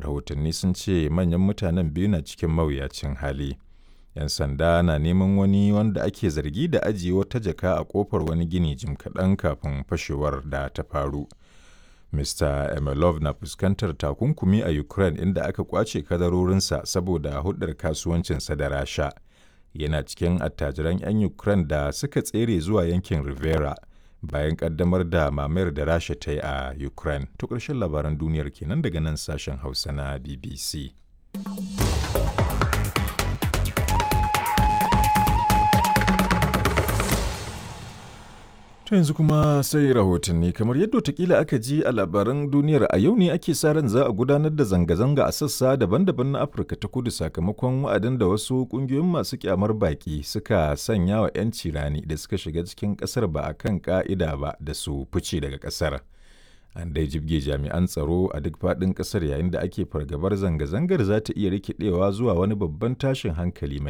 rahotanni sun ce manyan mutanen biyu na cikin mawuyacin hali 'yan sanda na neman wani wanda ake zargi da ajiye wata jaka a kofar wani gini jim kaɗan kafin fashewar da ta faru mr emelov na fuskantar takunkumi a ukraine inda aka kwace kadarorinsa saboda hudar kasuwancinsa da rasha yana cikin attajiran 'yan ukraine da suka tsere zuwa yankin rivera bayan kaddamar da mamayar da rasha ta yi a ukraine to ƙarshen labaran duniyar kenan daga nan sashen hausa na bbc To yanzu kuma sai rahotanni kamar yadda watakila aka ji a labaran duniyar a yau ne ake sa ran za a gudanar da zanga-zanga a sassa daban-daban na Afirka ta kudu sakamakon wa'adin da wasu kungiyoyin masu kyamar baki suka sanya wa 'yanci rani da suka shiga cikin kasar ba a kan ka'ida ba da su fice daga kasar. An dai jibge jami'an tsaro a duk faɗin ƙasar yayin da ake fargabar zanga-zangar za ta iya rikidewa zuwa wani babban tashin hankali mai